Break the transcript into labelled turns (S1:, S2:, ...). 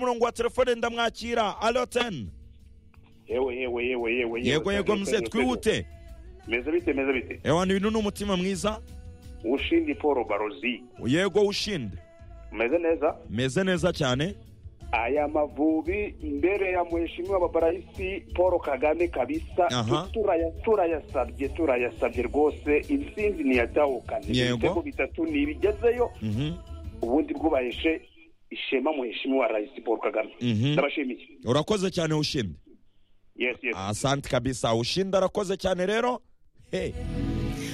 S1: murongo wa telefone ndamwakira alo teni
S2: yewe yewe yewe yewe
S1: yego yego mze twihute
S2: meze bite meze bite
S1: ewana ibintu ni umutima mwiza
S2: ushindi paul barozi
S1: yego ushinde
S2: meze neza
S1: meze neza cyane
S2: aya mavubi mbere ya mheshimiwa babarayisi paul kagame kabisa
S1: Aha.
S2: tu- turaya- turayasabye turayasabye rwose intsinzi ntiyatahukane
S1: Yego.
S2: ibitego bitatu ntibigezeyo
S1: Mhm,
S2: ubundi bwubaheshe ishema muheshimiwa rais paul kagame
S1: mhm.
S2: ndabashimiye
S1: urakoze cyane ushinde
S2: yes yes
S1: asante kabisa ushinde arakoze cyane rero he